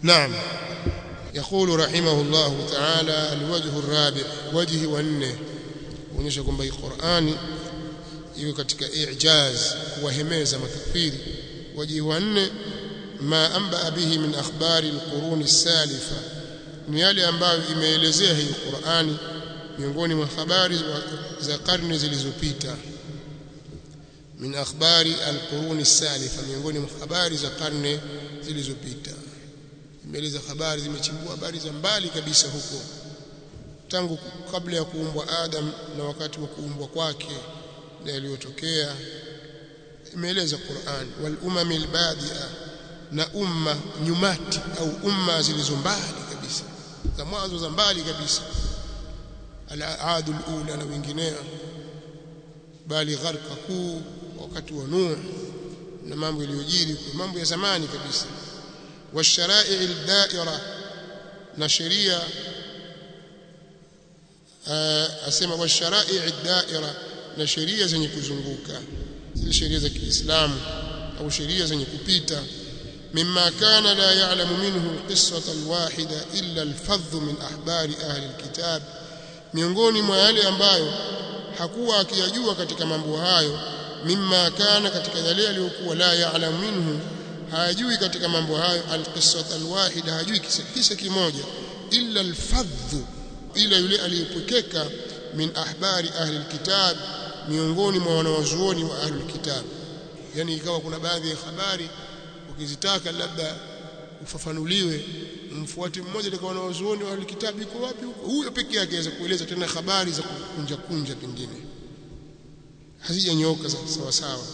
نعم يقول رحمه الله تعالى الوجه الرابع وجه wanne kuonyesha kwamba hii Qur'ani iko katika i'jaz kuwahemeza makafiri waji wanne ma amba bihi min akhbari alqurun as-salifa ni yale ambayo imeelezea hii Qur'ani miongoni mwa habari za karne zilizopita min akhbari alqurun as-salifa miongoni mwa habari za karne zilizopita imeeleza habari zimechimbua habari za mbali kabisa huko tangu kabla ya kuumbwa Adam na wakati wa kuumbwa kwake na yaliyotokea imeeleza Qur'an wal umamil badia na umma nyumati au umma zilizo mbali kabisa za mwanzo za mbali kabisa al-aadul ula na wengineo bali gharqa kuu wakati wa Nuh na mambo yaliyojiri mambo ya zamani kabisa والشرائع الدائرة na sheria asema washarai ad-da'ira na sheria zenye kuzunguka zile sheria za Kiislamu au sheria zenye kupita mimma kana la ya'lamu minhu qissata al-wahida illa al-fadh min ahbari ahli al-kitab miongoni mwa yale ambayo hakuwa akiyajua katika mambo hayo mimma kana katika yale aliyokuwa la ya'lamu minhu hajui katika mambo hayo al-qissata al-wahida hajui kisa kimoja illa al-fadh ila yule aliyepokeka min ahbari ahli alkitab miongoni mwa wanawazuoni wa ahli alkitab yani ikawa kuna baadhi ya habari ukizitaka labda ufafanuliwe mfuate mmoja katika wanawazuoni wa ahli alkitab yuko wapi huyo pekee yake aweza kueleza tena habari za kunja kunja pengine hazijanyooka sawa sawa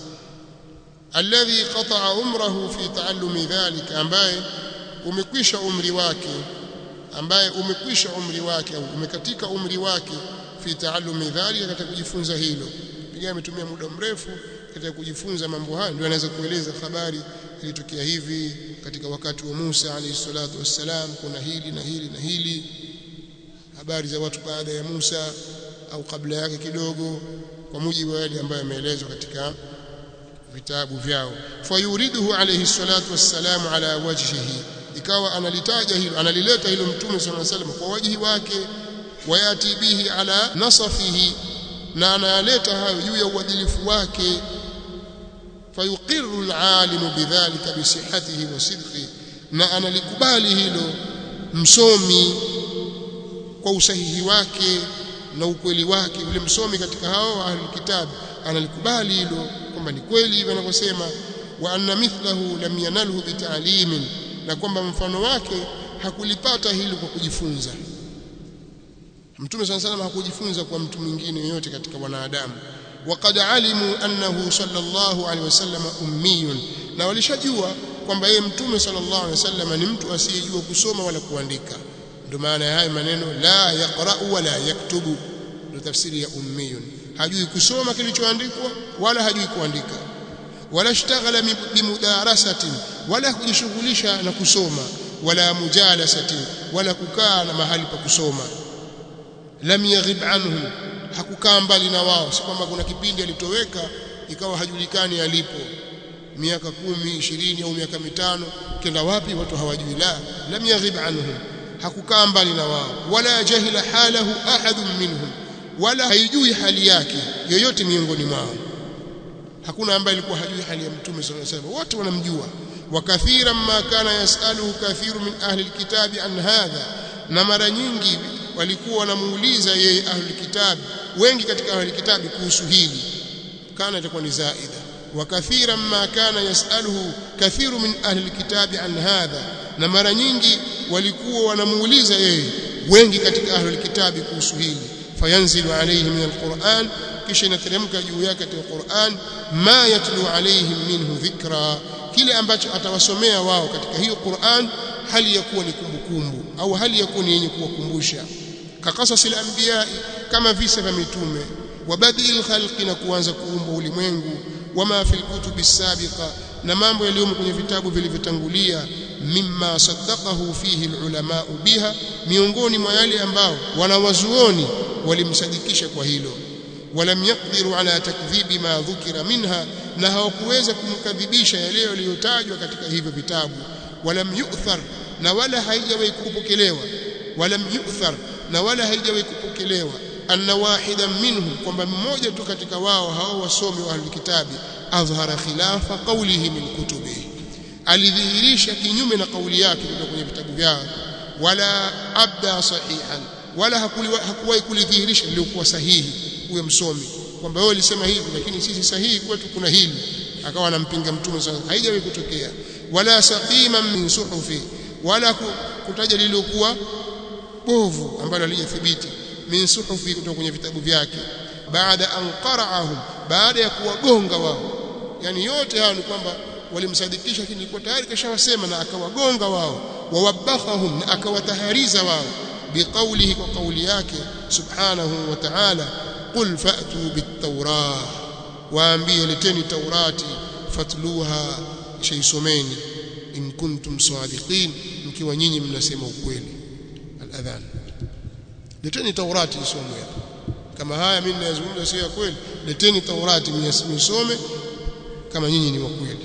alladhi qata'a umrahu fi ta'allumi dhalika ambaye umekwisha umri wake ambaye umekwisha umri wake au umekatika umri wake fi taallumi dhalika katika kujifunza hilo pengine ametumia muda mrefu katika kujifunza mambo haya ndio anaweza kueleza habari ilitokea hivi katika wakati wa Musa alayhi salatu wassalam kuna hili na hili na hili habari za watu baada ya Musa au kabla yake kidogo kwa mujibu wa yale ambayo yameelezwa katika vitabu vyao fayuriduhu alayhi salatu wassalam ala wajhihi ikawa analitaja hilo analileta hilo mtume sallallahu alaihi wasallam kwa wajihi wake wayati bihi ala nasafihi na analeta hayo juu ya uadilifu wake fayuqirru alalimu bidhalika bisihhatihi wa sidqi na analikubali hilo msomi kwa usahihi wake na ukweli wake yule msomi katika hao ahlul kitab analikubali hilo kwamba ni kweli hivyo anavyosema wa anna mithlahu lam yanalhu bita'limin na kwamba mfano wake hakulipata hilo kwa kujifunza Mtume sana sana hakujifunza kwa mtu mwingine yoyote katika wanadamu waqad alimu annahu sallallahu alaihi wasallam ummiyun na walishajua kwamba yeye mtume sallallahu alaihi wasallam ni mtu asiyejua kusoma wala kuandika ndio maana ya haya maneno la yaqra'u wala yaktubu ndio tafsiri ya ummiyun hajui kusoma kilichoandikwa wala hajui kuandika wala ishtaghala bimudarasatin wala kujishughulisha na kusoma wala mujalasatin wala kukaa na mahali pa kusoma lam yaghib anhum hakukaa mbali na wao si kwamba kuna kipindi alitoweka ikawa hajulikani alipo miaka kumi ishirini au miaka mitano kenda wapi watu hawajui la lam yaghib anhum hakukaa mbali na wao wala jahila halahu ahadun minhum wala haijui hali yake yoyote miongoni mwao hakuna ambaye alikuwa hajui hali ya mtume sallallahu alaihi wasallam wote wanamjua wa kathiran ma kana yasaluhu kathiru min ahli alkitabi an hadha na mara nyingi walikuwa wanamuuliza yeye ahli alkitabi wengi katika ahli alkitabi kuhusu hili kana itakuwa ni zaida wa kathiran ma kana yasaluhu kathiru min ahli alkitabi an hadha na mara nyingi walikuwa wanamuuliza yeye wengi katika ahli alkitabi kuhusu hili fayanzilu alayhi min alquran kisha inateremka juu yake katika Qur'an ma yatlu alaihim minhu dhikra kile ambacho atawasomea wao katika hiyo Qur'an hali ya kuwa ni kumbukumbu au hali ya kuwa ni yenye kuwakumbusha kaqasasil anbiya kama visa vya mitume wa badil khalqi na kuanza kuumba ulimwengu wama fil kutubi sabiqa na mambo yaliyomo kwenye vitabu vilivyotangulia mimma saddaqahu fihi alulama biha miongoni mwa yale ambao wanawazuoni walimsadikisha kwa hilo ولم يقدروا على تكذيب ما ذكر منها na hawakuweza kumkadhibisha yale yaliyotajwa katika hivyo vitabu walam yu'thar na wala haijawahi kupokelewa wala yu'thar na wala haijawahi kupokelewa anna wahidan minhum kwamba mmoja tu katika wao hao wasomi wa kitabi adhhara khilafa qawlihi min kutubihi alidhihirisha kinyume na kauli yake kutoka kwenye vitabu vyao wala abda sahihan wala hakuwahi kulidhihirisha liliokuwa sahihi huyo msomi kwamba wewe ulisema hivi lakini sisi sahihi kwetu kuna hili akawa anampinga mtume sana haijawahi kutokea wala saqiman min suhufi wala kutaja lililokuwa bovu ambalo halijathibiti min suhufi kutoka kwenye vitabu vyake baada an qara'ahum baada ya kuwagonga wao yani yote hayo ni kwamba walimsadikisha lakini ilikuwa tayari kashawasema na akawagonga wao wawabakhahum na akawatahariza wao biqaulihi kwa kauli yake subhanahu wa ta'ala qul fa'tu bit-taurah waambie leteni taurati fatluha shaisomeni in kuntum sadiqin mkiwa nyinyi mnasema ukweli al-adhan leteni taurati isomwe kama haya mimi ninazungumza sio ya kweli leteni taurati msome kama nyinyi ni wa kweli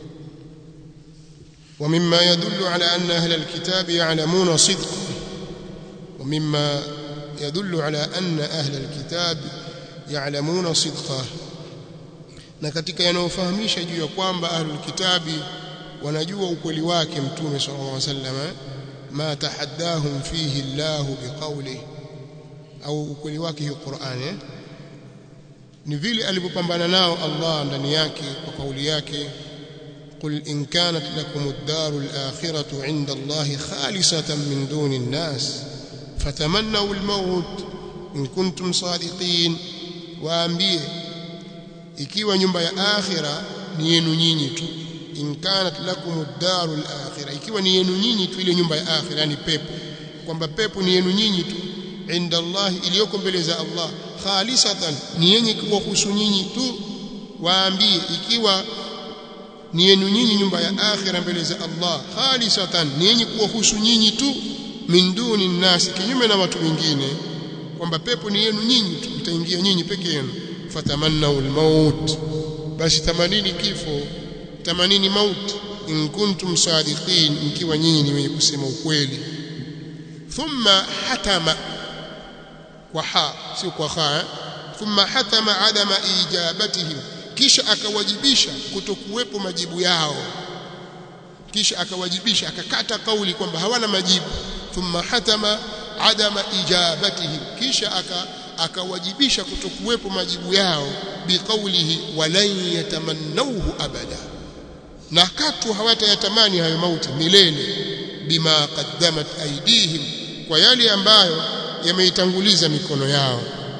ومما يدل على أن أهل الكتاب يعلمون صدقه ومما يدل على أن أهل الكتاب يعلمون صدقه na katika yanayofahamisha juu ya kwamba ahlul kitabi wanajua ukweli wake mtume sallallahu alaihi wasallam ma tahaddahum fihi Allah biqawli au ukweli wake hiyo Qur'ani eh? ni vile alivyopambana nao Allah ndani yake kwa kauli yake قل إن كانت لكم الدار الآخرة عند الله خالصة من دون الناس فتمنوا الموت إن كنتم صادقين waambie ikiwa nyumba ya akhira ni yenu nyinyi tu in kanat lakum ad-darul akhirah ikiwa ni yenu nyinyi tu ile nyumba ya akhira yani pepo kwamba pepo ni yenu nyinyi tu inda Allah iliyoko mbele za Allah khalisatan ni yenye kuwahusu nyinyi tu waambie ikiwa ni yenu nyinyi nyumba ya akhira mbele za Allah khalisatan ni yenye kuwahusu nyinyi tu min duni nasi kinyume na watu wengine kwamba pepo ni yenu nyinyi tu mtaingia nyinyi peke yenu fatamannau almaut basi tamanini kifo tamanini maut in kuntum sadiqin mkiwa nyinyi ni wenye kusema ukweli thumma hatama kwa ha sio kwa ha thumma hatama adama ijabatihim kisha akawajibisha kutokuwepo majibu yao kisha akawajibisha akakata kauli kwamba hawana majibu thumma hatama adama ijabatihim kisha aka akawajibisha kutokuwepo majibu yao biqaulihi walan yatamannauhu abada na katu hawatayatamani hayo mauti milele bima qaddamat aidihim kwa yale ambayo yameitanguliza mikono yao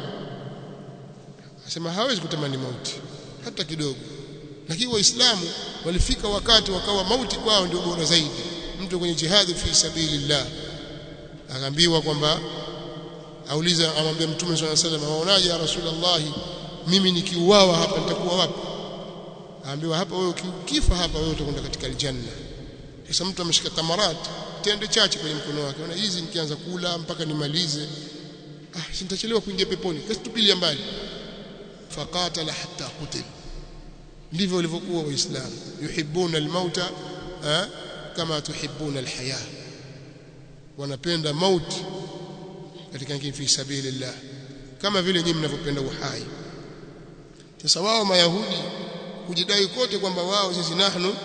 asema hawezi kutamani mauti hata kidogo lakini waislamu walifika wakati wakawa mauti kwao ndio bora zaidi mtu kwenye jihadi fi sabilillah akaambiwa kwamba auliza amwambia mtume swalla sallam waonaje ya rasulullah mimi nikiuawa hapa nitakuwa wapi aambiwa hapa wewe ukifa hapa wewe utakwenda katika aljanna sasa mtu ameshika tamarat tende chache kwenye mkono wake ona hizi nikianza kula mpaka nimalize ah sitachelewa kuingia peponi kasi tupilia mbali faqatala hatta qutil ndivyo walivyokuwa waislamu yuhibbuna almauta kama tuhibbuna alhaya wanapenda mauti katika ngine fi sabilillah kama vile nyinyi mnavyopenda uhai sasa wao mayahudi kujidai kote kwamba wao sisi nahnu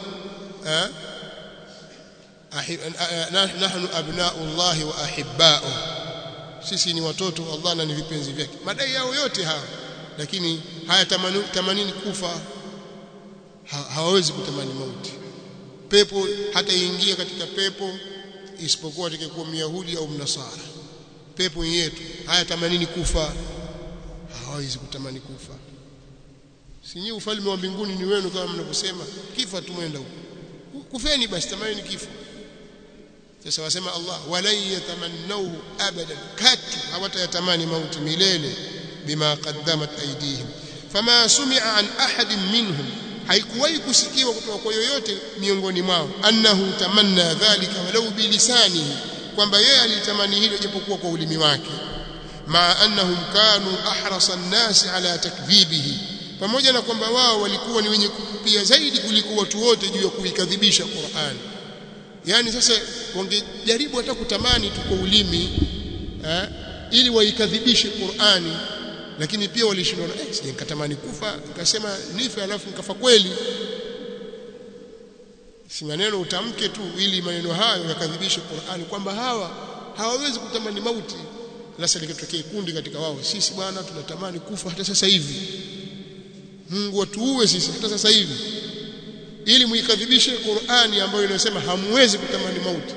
nahnu abna'u Allah wa ahibba'u sisi ni watoto wa Allah na ni vipenzi vyake madai yao yote haya lakini haya tamani, tamanini kufa ha, hawawezi kutamani mauti pepo hata ingia katika pepo isipokuwa atakayekuwa myahudi au mnasara pepo yetu haya tamanini kufa hawawezi kutamani kufa sinyi ufalme wa mbinguni ni wenu kama mnavyosema kifa tumwenda huko kufeni basi tamanini kifo sasa wasema Allah walan yatamannauhu abadan katu hawatayatamani mauti milele bima qaddamat aydihim fama sumi'a an ahadin minhum haikuwahi kusikiwa kutoka kwa yoyote miongoni mwao annahu tamanna dhalika walau bilisanihi kwamba yeye alitamani hilo japokuwa kwa ulimi wake ma annahum kanu ahrasa an-nas ala takdhibihi pamoja na kwamba wao walikuwa ni wenye kupia zaidi kuliko watu wote juu ya kuikadhibisha Qur'an yani sasa wangejaribu hata kutamani tu kwa ulimi eh, ili waikadhibishe Qur'ani lakini pia walishindwa eh sije nikatamani kufa nikasema nife alafu nikafa kweli si maneno utamke tu ili maneno hayo yakadhibishe Qur'ani kwamba hawa hawawezi kutamani mauti sasa likatokea kundi katika wao sisi bwana tunatamani kufa hata sasa hivi Mungu atuue sisi hata sasa hivi ili muikadhibishe Qur'ani ambayo inasema hamwezi kutamani mauti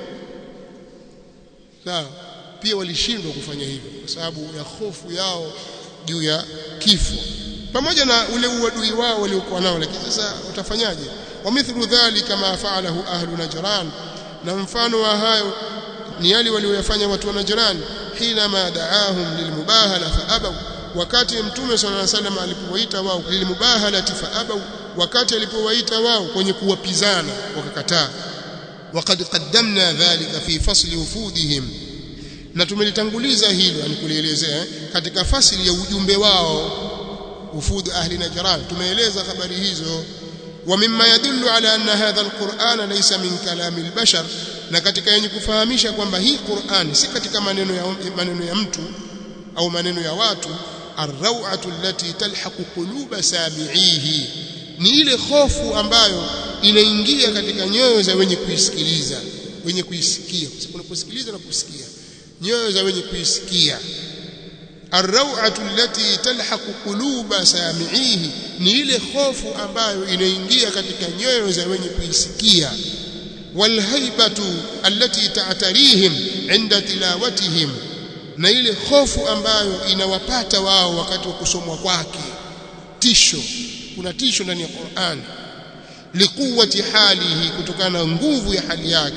sawa pia walishindwa kufanya hivyo kwa sababu ya hofu yao juu ya kifo pamoja na ule uadui wao waliokuwa nao lakini sasa utafanyaje wamithlu dhalika ma fa'alahu ahlu najran na mfano wa hayo ni yale walioyafanya watu wa najran hina ma da'ahum lilmubahala faabaw wakati mtume sallallahu alaihi wasallam alipowaita wao lilmubahalati faabaw wakati alipowaita wao kwenye kuwapizana wakakataa وقد قدمنا ذلك في فصل وفودهم na tumelitanguliza hilo yani kulielezea katika fasili ya ujumbe wao ufud ahli najran tumeeleza habari hizo wa mimma yadullu ala anna hadha alquran laysa min kalami albashar na katika yenye kufahamisha kwamba hii Qur'an si katika maneno ya maneno ya mtu au maneno ya watu arrawatu allati talhaqu quluba sami'ihi ni ile hofu ambayo inaingia katika nyoyo za wenye kuisikiliza wenye kuisikia unaposikiliza na kusikia nyoyo za wenye kuisikia arrawatu allati talhaqu quluba sami'ihi ni ile hofu ambayo inaingia katika nyoyo za wenye kuisikia walhaibatu allati ta'tarihim inda tilawatihim na ile hofu ambayo inawapata wao wakati wa kusomwa kwake tisho kuna tisho ndani ya Qur'an likuwati halihi kutokana na nguvu ya hali yake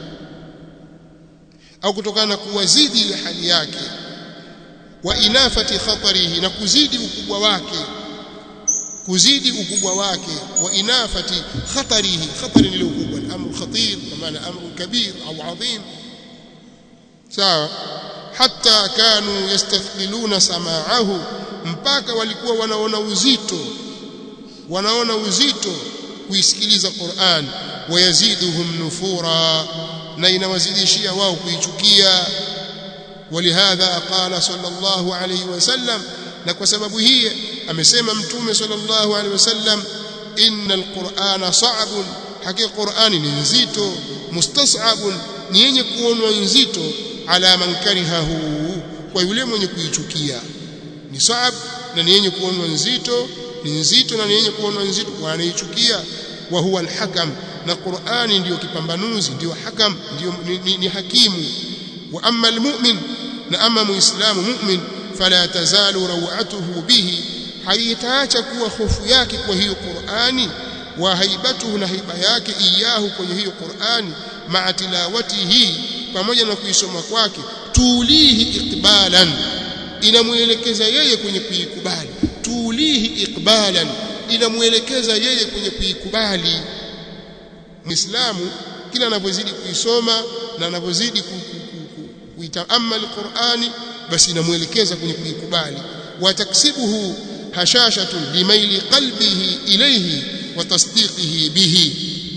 au kutokana na kuwazidi ile hali yake wa inafati khatarihi na kuzidi ukubwa wake kuzidi ukubwa wake wa inafati khatarihi khatari ni ukubwa al-amru khatir kwa maana amru kabir au adhim sawa hatta kanu yastathqiluna sama'ahu mpaka walikuwa wanaona uzito wanaona uzito kuisikiliza Qur'an wayaziduhum nufura na inawazidishia wao kuichukia ولهذا قال صلى الله عليه وسلم na kwa sababu hii amesema mtume sallallahu alaihi wasallam innal qur'ana sa'bun hakika qur'ani ni nzito mustas'abun ni yenye kuonwa nzito ala man karihahu kwa yule mwenye kuichukia ni sa'ab na ni yenye kuonwa nzito ni nzito na ni yenye kuonwa nzito kwa anaichukia wa huwa alhakam na qur'ani ndiyo kipambanuzi ndiyo hakam ndiyo ni, ni, ni hakimu wa amma almu'min na ama muislamu mu'min fala tazalu rawatuhu bihi haitaacha kuwa hofu yake kwa hiyo Qur'ani wa haibatuhu na haiba yake iyahu kwenye hiyo Qur'ani ma'a tilawatihi pamoja na kuisoma kwake tulihi iqbalan inamuelekeza yeye kwenye kuikubali tulihi iqbalan inamuelekeza yeye kwenye kuikubali Muislamu kila anavyozidi kuisoma na anavyozidi kuitaamal Qur'ani basi inamuelekeza kwenye kuikubali wataksibuhu hashashatun limaili qalbihi ilayhi wa tasdiqihi bihi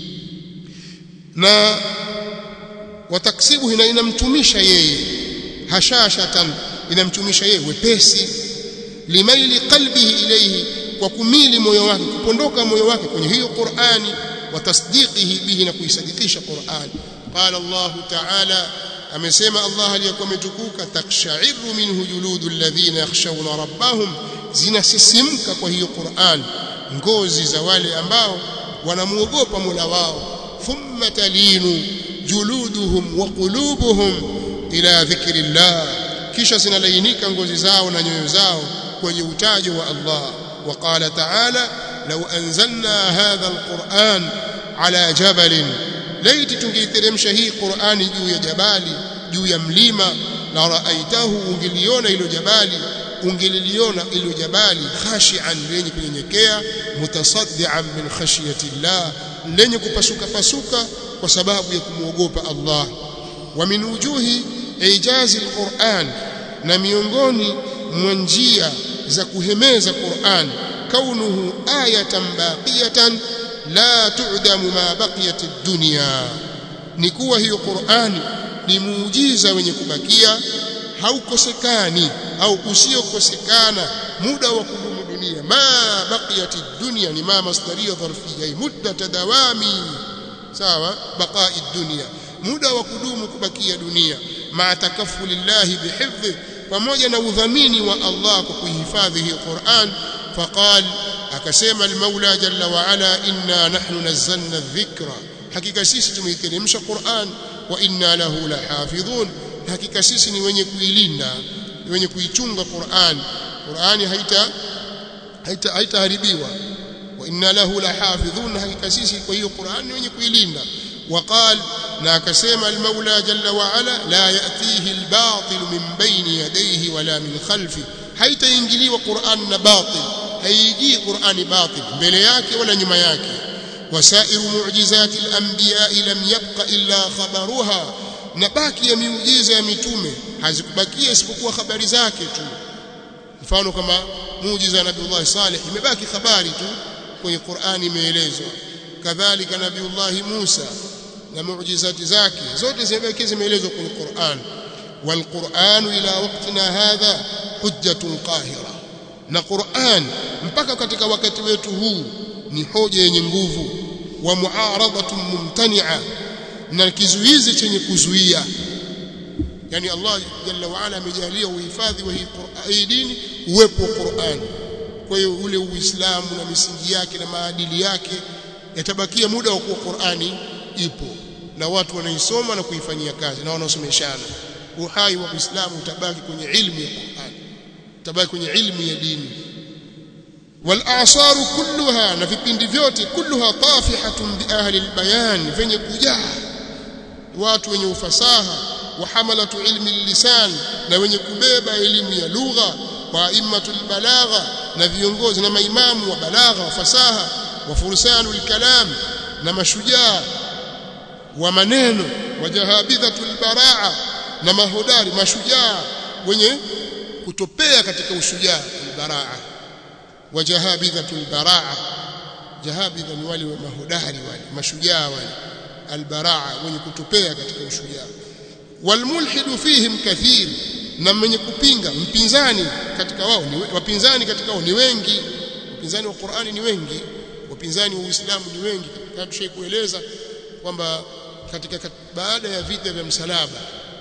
na wataksibuhu na inamtumisha yeye hashashatan inamtumisha yeye wepesi limaili qalbihi ilayhi kwa kumili moyo wake kupondoka moyo wake kwenye hiyo Qur'ani wa tasdiqihi bihi na kuisadikisha Qur'ani qala Allah ta'ala amesema Allah aliyekuwa ametukuka takshairu minhu juludu alladhina yakhshawna rabbahum zinasisimka kwa hiyo Qur'an ngozi za wale ambao wanamuogopa Mola wao thumma talinu juluduhum wa qulubuhum ila dhikrillah kisha zinalainika ngozi zao na nyoyo zao kwenye utajo wa Allah وقال تعالى لو أنزلنا هذا القرآن على جبل laiti tungeiteremsha hii Qur'ani juu ya jabali juu ya mlima la raaitahu ungeliona ilo jabali ungeliliona ilo jabali khashian lenye kunyenyekea mutasaddian min khashyati Allah lenye kupasuka pasuka kwa sababu ya kumwogopa Allah wa min wujuhi ijazi alquran na miongoni mwa njia za kuhemeza Qur'an kaunuhu ayatan baqiyatan la tu'damu ma baqiyat ad-dunya ni kuwa hiyo Qur'ani ni muujiza wenye kubakia haukosekani au usiokosekana muda wa kudumu dunia ma baqiyati dunya ni ma masdaria dharfiyya muddat dawami sawa baqa'i dunya muda wa kudumu kubakia dunia ma takaffulillahi bihifdhi pamoja na udhamini wa Allah kwa kuhifadhi hii Qur'an faqal akasema al-Maula jalla wa ala inna nahnu nazzalna adh-dhikra hakika sisi tumeiteremsha Qur'an wa inna lahu lahafidhun hakika sisi ni wenye kuilinda wenye kuichunga Qur'an Qur'ani haita haita haitaharibiwa wa inna lahu lahafidhun hakika sisi kwa hiyo Qur'an ni wenye kuilinda وقال na akasema al-Maula jalla wa ala la yatihi al-batil min bayni yadayhi wala min khalfi haitaingiliwa Qur'an na batil haiji Qur'ani batil mbele yake wala nyuma yake wasairu mu'jizati al-anbiya lam yabqa illa khabaruha na baki ya miujiza ya mitume hazikubakia isipokuwa habari zake tu mfano kama muujiza ya Nabii Saleh imebaki habari tu kwenye Qur'ani imeelezwa kadhalika Nabii Musa na muujizati zake zote zimebaki zimeelezwa kwenye Qur'an والقرآن إلى وقتنا هذا حجة قاهرة na Qur'an mpaka katika wakati wetu huu ni hoja yenye nguvu wa muaradatun mumtani'a na kizuizi chenye kuzuia yani Allah jalla wa ala amejalia uhifadhi wa hii dini uwepo wa Qur'an kwa hiyo ule uislamu na misingi yake na maadili yake yatabakia muda wa kuwa Qur'ani ipo na watu wanaisoma na kuifanyia kazi na wanaosomeshana uhai wa Uislamu utabaki kwenye ilmu ya Qur'an utabaki kwenye ilmu ya dini والأعصار كلها na vipindi vyote kulluha tafihatun bi ahli albayan venye kujaa watu wenye ufasaha wa hamalatu ilmi lisan na wenye kubeba elimu ya lugha wa aimmatul balagha na viongozi na maimamu wa balagha wa fasaha wa fursanul kalam na mashujaa wa maneno wa jahabidhatul baraa na mahodari mashujaa wenye kutopea katika ushujaa albaraa wa jahabidhatul baraa jahabidha ni wale mahodari wale mashujaa wale albaraa wenye kutopea katika ushujaa walmulhidu fihim kathir na mwenye kupinga mpinzani katika wao ni wapinzani katika wao ni wengi wapinzani wa Qur'ani ni wengi wapinzani wa Uislamu ni wengi kama tushaikueleza kwamba katika baada ya vita vya msalaba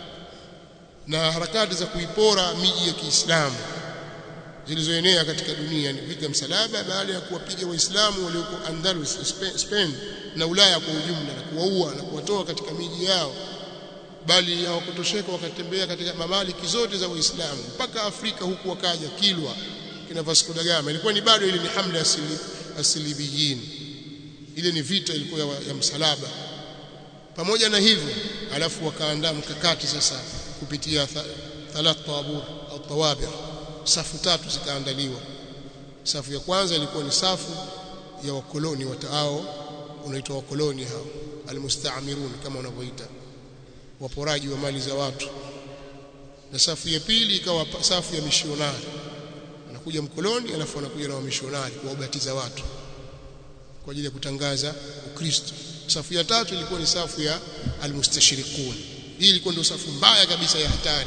na harakati za kuipora miji ya Kiislamu zilizoenea katika dunia ni vita msalaba baada ya kuwapiga waislamu walioko Andalus Spain na Ulaya kwa ujumla na kuwaua na kuwatoa katika miji yao bali hawakutosheka wakatembea katika mamaliki zote za waislamu mpaka Afrika huku wakaja Kilwa kina Vasco da Gama ilikuwa ni bado ile ni hamla ya asilibiyin ile ni vita ilikuwa ya, ya msalaba pamoja na hivyo alafu wakaandaa mkakati sasa kupitia thalath tabur au tawabir safu tatu zikaandaliwa safu ya kwanza ilikuwa ni safu ya wakoloni wataao unaitwa wakoloni hao almustaamirun kama wanavyoita waporaji wa mali za watu na safu ya pili ikawa safu ya mishionari anakuja mkoloni alafu anakuja na wamishionari kuwabatiza watu kwa ajili ya kutangaza Ukristo safu ya tatu ilikuwa ni safu ya almustashriqun hii ilikuwa ndio safu mbaya kabisa ya hatari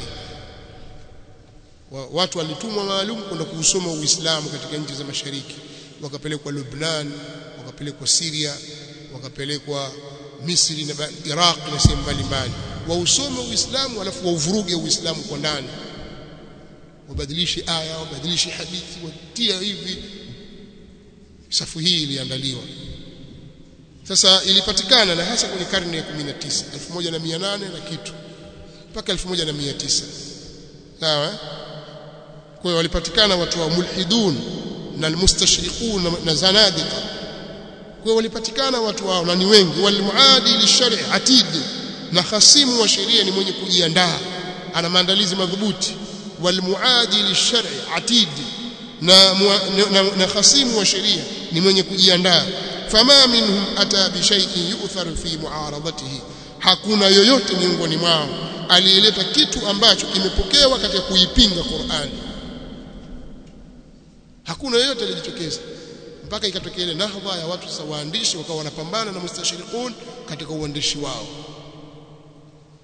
wa, watu walitumwa maalum kwenda kuusoma Uislamu katika nchi za mashariki wakapelekwa Lebanon wakapelekwa Syria wakapelekwa Misri na Iraq na sehemu mbalimbali wausome Uislamu alafu wauvuruge Uislamu kwa ndani wabadilishe aya wabadilishe hadithi watia hivi safu hii iliandaliwa sasa ilipatikana na hasa kwenye karne ya 19 1800 na kitu mpaka 1900 sawa kwa hiyo walipatikana watu wa mulhidun na almustashriqun na zanadiqa kwa hiyo walipatikana watu wao na ni wengi walmuadi lishari atid na hasimu wa sheria ni mwenye kujiandaa ana maandalizi madhubuti walmuadi lishari atid na, na, na hasimu wa sheria ni mwenye kujiandaa fama minhum ata bi shay'in yu'thar fi mu'aradatihi hakuna yoyote miongoni mwao aliyeleta kitu ambacho kimepokewa katika kuipinga Qur'an hakuna yoyote alijitokeza mpaka ikatokea ile nahdha ya watu sasa waandishi wakawa wanapambana na mustashriqun katika uandishi wao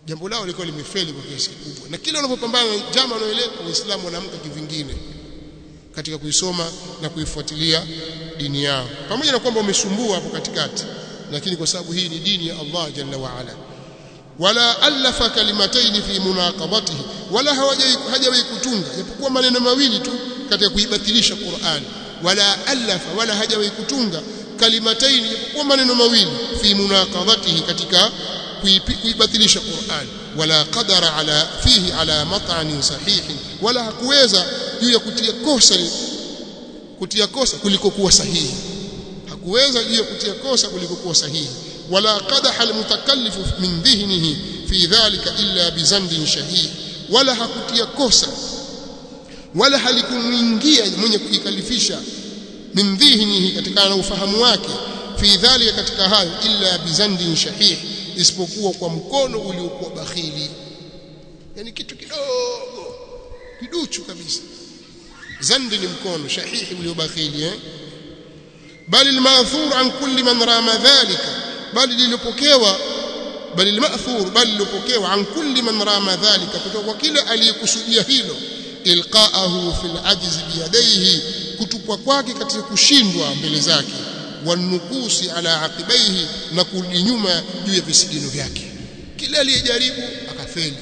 jambo lao lilikuwa limefeli kwa kiasi kikubwa na kila wanapopambana na jama wanaoeleka waislamu wanaamka kivingine katika kuisoma na kuifuatilia dini yao pamoja na kwamba wamesumbua hapo katikati lakini kwa sababu hii ni dini ya Allah jalla wa ala wala alafa kalimataini fi munaqadatihi wala hajawahi kutunga japokuwa maneno mawili tu katika kuibatilisha Qur'an wala alafa wala hajawahi kutunga kalimataini japokuwa maneno mawili fi munaqadatihi katika kuibatilisha Qur'an wala qadara ala fihi ala mat'anin sahihin wala hakuweza juu ya kutia kosa kutia kosa kuliko kuwa sahihi hakuweza juu ya kutia kosa kuliko kuwa sahihi wala qadaha almutakallifu min dhihnihi fi dhalika illa bizandin shahih wala hakutia kosa wala halikumuingia mwenye kujikalifisha min dhihnihi katika na ufahamu wake fi dhalika katika hayo illa bizandin shahih isipokuwa kwa mkono uliokuwa bakhili yani kitu kidogo kiduchu kabisa zandi ni mkono shahihi uliobakhili eh bali almathur an kulli man rama dhalika bali lilipokewa bali almathur bali lilipokewa an kulli man rama dhalika kutoka kwa kila aliyekusudia hilo ilqaahu fil ajz biyadaihi kutupwa kwake katika kushindwa mbele zake wanukusi ala aqibaihi na kurudi nyuma juu ya visigino vyake kila aliyejaribu akafeli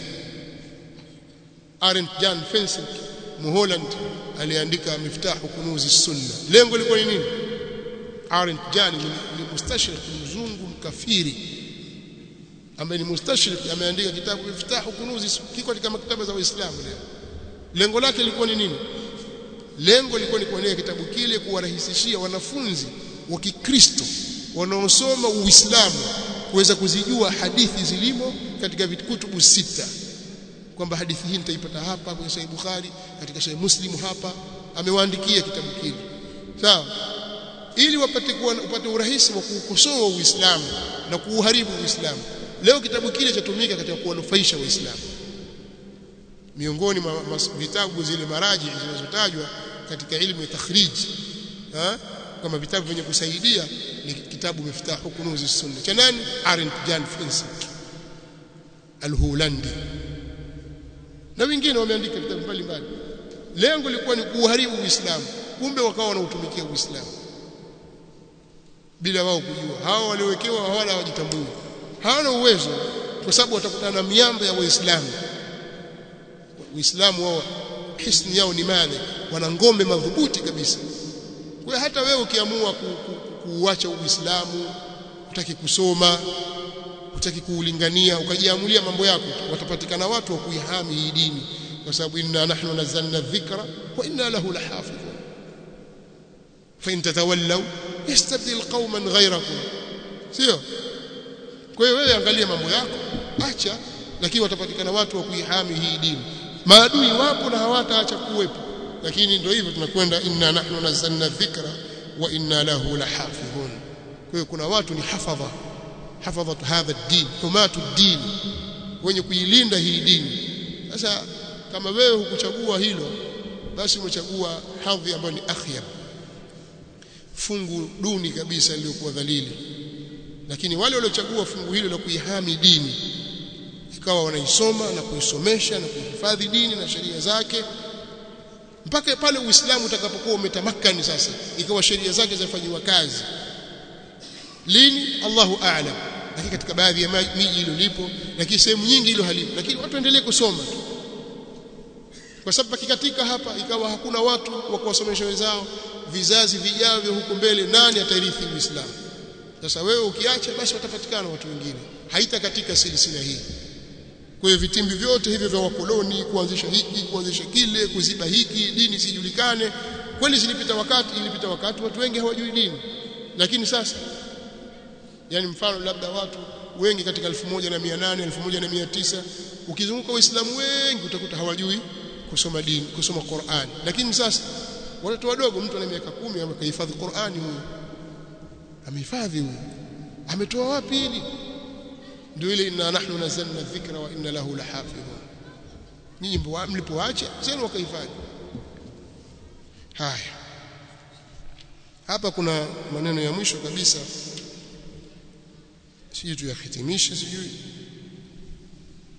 Arendt Jan Fensik Muholland aliandika miftahu kunuzi sunna lengo lilikuwa ni nini Arendt Jan ni mustashrik mzungu mkafiri ambaye ni mustashrik ameandika kitabu miftahu kunuzi kiko katika maktaba za waislamu leo lengo lake lilikuwa ni nini lengo lilikuwa ni kuandika kitabu kile kuwarahisishia wanafunzi wa Kikristo wanaosoma Uislamu kuweza kuzijua hadithi zilimo katika vitukutubu sita kwamba hadithi hii nitaipata hapa kwenye Sahih Bukhari katika Sahih Muslim hapa amewaandikia kitabu kile sawa ili wapate kuwa upate urahisi wa kuukosoa Uislamu na kuuharibu Uislamu leo kitabu kile chatumika katika kuwanufaisha Waislamu miongoni mwa vitabu zile maraji zinazotajwa katika ilmu ya takhrij kama vitabu vyenye kusaidia ni kitabu miftahu kunuzi sunna cha nani Arendt Jan Fensik Al-Hulandi na wengine wameandika vitabu mbalimbali lengo lilikuwa ni kuharibu Uislamu kumbe wakawa wanautumikia Uislamu bila wao kujua hawa waliowekewa hawana hawajitambui hawana uwezo kwa sababu watakutana na miamba ya Waislamu Uislamu wao hisni yao ni mali wana ngome madhubuti kabisa kwa hata wewe ukiamua kuuacha ku, ku, Uislamu utaki kusoma utaki kuulingania ukajiamulia mambo yako watapatikana watu wa kuihami hii dini kwa sababu inna nahnu nazzalna dhikra wa inna lahu lahafidhun fa in tatawallaw yastabdil qauman ghayrakum sio kwa hiyo wewe angalia mambo yako acha lakini watapatikana watu wa kuihami hii dini maadui wapo na hawataacha kuwepo lakini ndio hivyo tunakwenda inna nahnu nazzalna dhikra wa inna lahu lahafidhun kwa hiyo kuna watu ni hafadha hafadhatu hadha ad-din humatu ad-din wenye kuilinda hii dini sasa kama wewe hukuchagua hilo basi umechagua hadhi ambayo ni akhyar fungu duni kabisa lililokuwa dhalili lakini wale waliochagua fungu hilo la kuihami dini ikawa wanaisoma na kuisomesha na kuhifadhi dini na sheria zake mpaka pale Uislamu utakapokuwa umetamakani sasa ikawa sheria zake zafanywa kazi lini Allahu a'lam lakini katika baadhi ya miji hilo lipo lakini sehemu nyingi hilo halipo lakini watu endelee kusoma tu kwa sababu kikatika hapa ikawa hakuna watu wa kuwasomesha wenzao vizazi vijavyo huko mbele nani atarithi Uislamu sasa wewe ukiacha basi watapatikana watu wengine haita katika silsila hii kwa hiyo vitimbi vyote hivyo vya wakoloni kuanzisha hiki kuanzisha kile kuziba hiki dini sijulikane kweli zilipita wakati ilipita wakati watu wengi hawajui dini lakini sasa yani mfano labda watu wengi katika 1800 1900 ukizunguka waislamu wengi utakuta hawajui kusoma dini kusoma Qur'an lakini sasa watoto wadogo mtu ana miaka 10 amehifadhi Qur'ani huyo amehifadhi huyo ametoa wapi hili ndio ile inna nahnu nazzalna dhikra wa inna lahu lahafidhun nyinyi mlipoacha zenu wakahifadhi haya hapa kuna maneno ya mwisho kabisa sijui tuyahitimishe sijui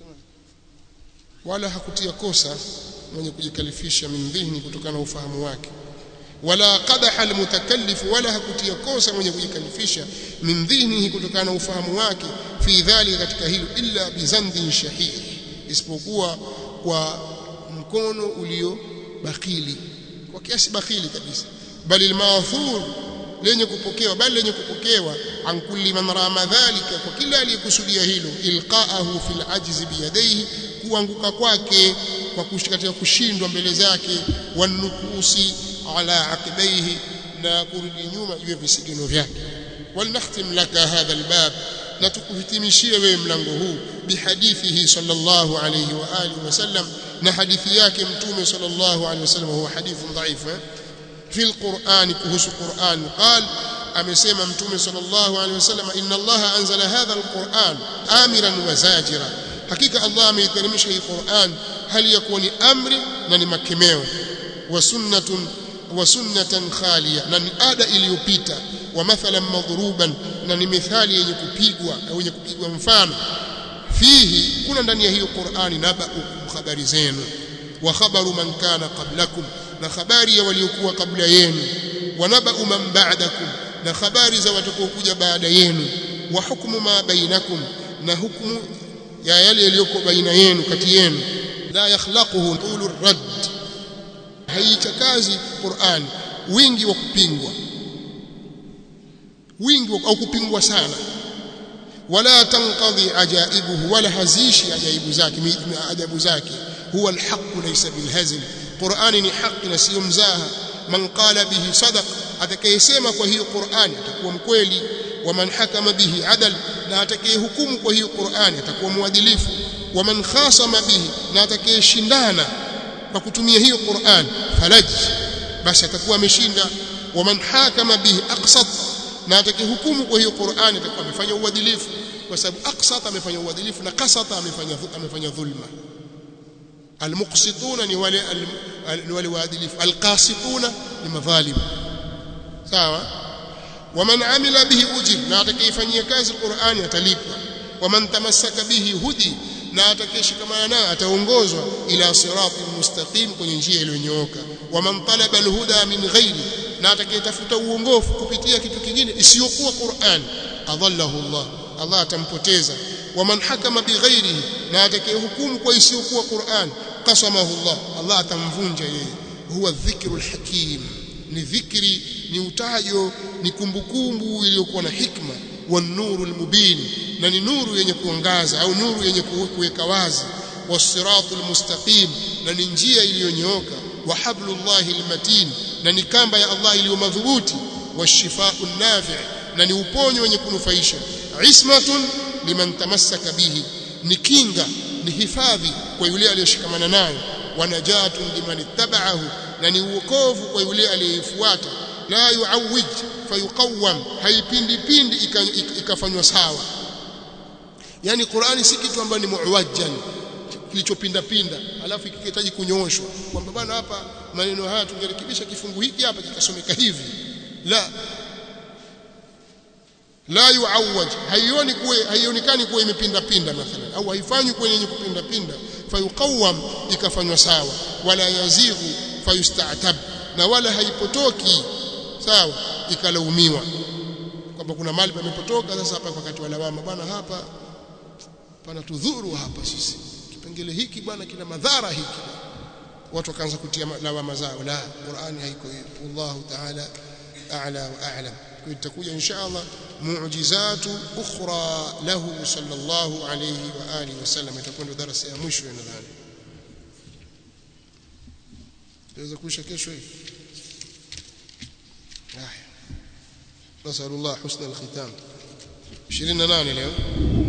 wala hakutia kosa mwenye kujikalifisha min dhihni kutokana na ufahamu wake wala qadaha almutakallif wala hakutia kosa mwenye kujikalifisha min dhihnihi kutokana na ufahamu wake fi dhalika katika hilo illa bizandin shahih isipokuwa kwa mkono ulio bakili kwa kiasi bakili kabisa bali almaathur lenye kupokewa bali lenye kupokewa an kulli man rama dhalika kwa kila aliyekusudia hilo ilqaahu fil ajzi biyadaihi kuanguka kwake kwa katika kushindwa mbele zake wanukusi ala aqibaihi na kurudi nyuma juu ya visigino vyake walnahtim laka hadha albab na tukuhitimishie wewe mlango huu bihadithihi sallallahu alayhi wa alihi wasallam na hadithi yake mtume sallallahu alayhi wasallam huwa hadithun dhaif في القرآن كهس القرآن قال أمسيما متوم صلى الله عليه وسلم إن الله أنزل هذا القرآن آمرا وزاجرا حقيقة الله ميترمش القرآن هل يكون أمر نني مكميو وسنة وسنة خالية نني آدى إليوبيتا ومثلا مضروبا نني مثال ينكبيقوا أو ينكبيقوا مفان فيه كنا ndani هي القرآن نبأكم خبر زين وخبر من كان قبلكم na habari ya waliokuwa kabla yenu wanabau man ba'dakum na habari za watakaokuja baada yenu wa hukumu ma bainakum na hukumu ya yale yaliyoko baina yenu kati yenu la yakhlaquhu tulur radd haichakazi Qur'an wingi wa kupingwa wingi au kupingwa sana wala tanqadhi ajaibuhu wala hazishi ajaibu zake ajabu zake huwa alhaq laysa bilhazl Qur'ani ni haki na sio mzaha man qala bihi sadaq atakayesema kwa hiyo Qur'ani atakuwa mkweli wa man hakama bihi adal na atakayehukumu kwa hiyo Qur'ani atakuwa mwadilifu wa man khasama bihi na atakayeshindana kwa kutumia hiyo Qur'ani falaj basi atakuwa ameshinda wa man hakama bihi aqsat na atakayehukumu kwa hiyo Qur'ani atakuwa amefanya uadilifu kwa sababu aqsat amefanya uadilifu na qasata amefanya amefanya dhulma المقسطون ni wale ni wale waadilifu alqasituna ni madhalim sawa waman amila bihi ujir na atakayefanyia kazi Qur'ani atalipwa waman tamassaka bihi hudi na atakayeshikamana nayo ataongozwa ila sirati mustaqim kwenye njia iliyonyooka waman talaba alhuda min ghairi na atakayetafuta uongofu kupitia kitu kingine isiyokuwa Qur'an adallahu Allah Allah atampoteza waman hakama bighairihi na atakayehukumu kwa isiyokuwa Qur'an qasamahu Allah Allah atamvunja yeye huwa dhikrul hakim ni dhikri ni utajo ni kumbukumbu iliyokuwa na hikma wa nurul mubin na ni nuru yenye kuangaza au nuru yenye kuweka wazi wasiratul mustaqim na ni njia iliyonyooka wa hablullahi almatin na ni kamba ya Allah iliyo madhubuti washifau nafi' na ni uponyo wenye kunufaisha ismatun liman tamassaka bihi ni kinga ni hifadhi kwa yule aliyeshikamana nayo wanajatun liman ittaba'ahu na ni uokovu kwa yule aliyefuata la yuawij fayuqawwam haipindi pindi ikafanywa sawa yani Qur'ani si kitu ambacho ni muwajjan kilichopinda pinda alafu kikihitaji kunyooshwa kwamba bwana hapa maneno haya tungerekebisha kifungu hiki hapa kikasomeka hivi la la yuawaj haioni kuwe haionekani kuwa imepinda pinda mathalan au haifanywi kwenye yenye kupinda pinda fayuqawwam ikafanywa sawa wala yazighu fayusta'tab na wala haipotoki sawa ikalaumiwa kwamba kuna mali pamepotoka sasa hapa wakati wa lawama bwana hapa pana tudhuru hapa sisi kipengele hiki bwana kina madhara hiki watu wakaanza kutia lawama zao la Qur'ani haiko hivyo wallahu ta'ala a'la wa a'lam itakuja insha Allah mu'jizatu ukhra lahu sallallahu alayhi wa alihi wasallam itakwenda darasa ya mwisho nadhani tuweza kuisha kesho hii haya nasallallahu husna alkhitam 28 leo